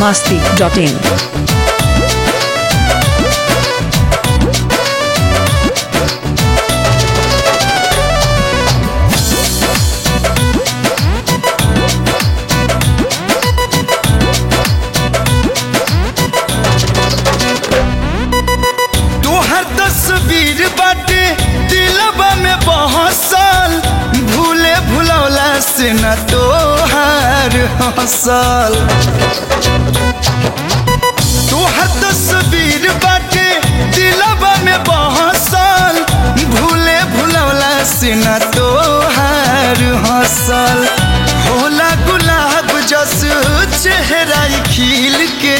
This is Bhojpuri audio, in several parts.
masti.in. तोहर तस्वीर बाटे दिलबा में बहसल भूले भुलौला से न तोहार हसल तोहर तस्वीर बाटे दिलबा में बहसल भूले भुलौला से न तोहार हसल होला गुलाब जस चेहरा खिल के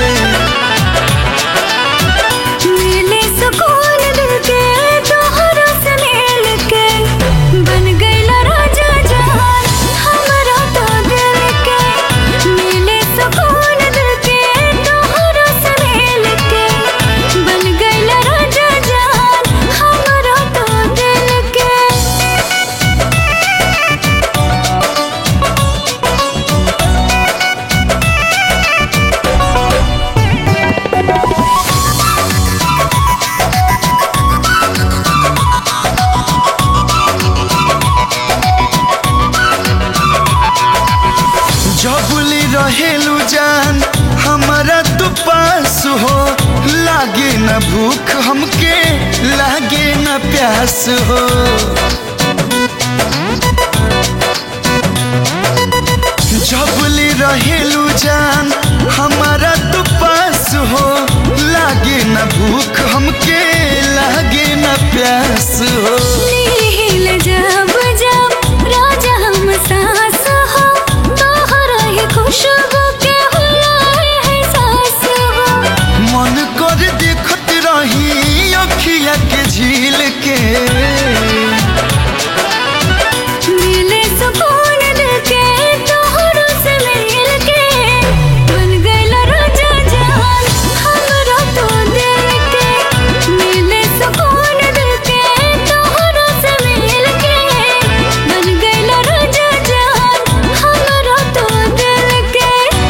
मिले सुकून दिल के तोहरा से मिल के बन गईला राजा जहान हमरा तो दिल के मिले सुकून दिल के तोहरा से मिल के बन गईला राजा जहान हमरा तो दिल के जबुली रहेलू जान हमारा तू पास हो लागे न भूख हमके लागे न प्यास हो जबुली रहेलू जान हमारा तू पास हो लागे न भूख हमके लागे न प्यास हो नील जब जब राजा हम सास हो तोहरा ही खुशबू के हुलाए है सास हो मन कर देखत रही अखिया के झील के मिले सुकून दिल के तोहरा से मिल के बन गईला राजा जहान हमरा तो दिल के मिले सुकून दिल के तोहरा से मिल के बन गईला राजा जहान हमरा तो दिल के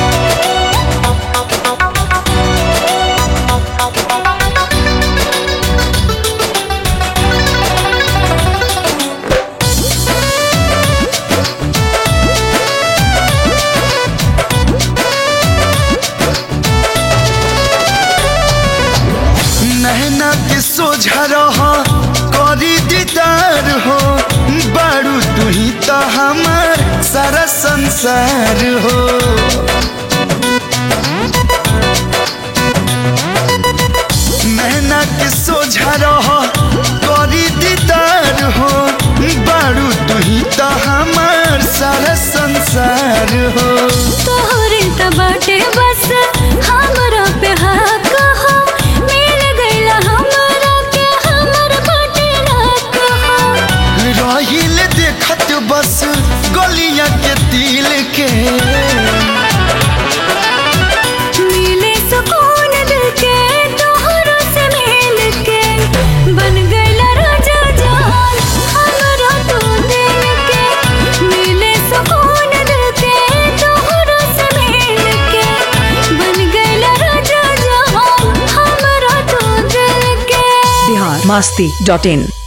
नहना के सोझा रह करी दीदार हो बारू तू ही तो हमार सारा संसार हो नहना के सोझा रह करी दीदार हो बारू तू ही तो हमार सारा संसार हो तोहरे त बाटे बस हमरा पे हक हो मिल गईला हमरा के हमर बाटे हक हो रहिल देखत बस गलिया के तिल के मिले सुकून दिल के तोहरा से मिल के बन गईला राजा जहान हमरा तो दिल के मिले सुकून दिल के तोहरा से मिल के बन गईला राजा जहान हमरा तो दिल के Bihar masti.in.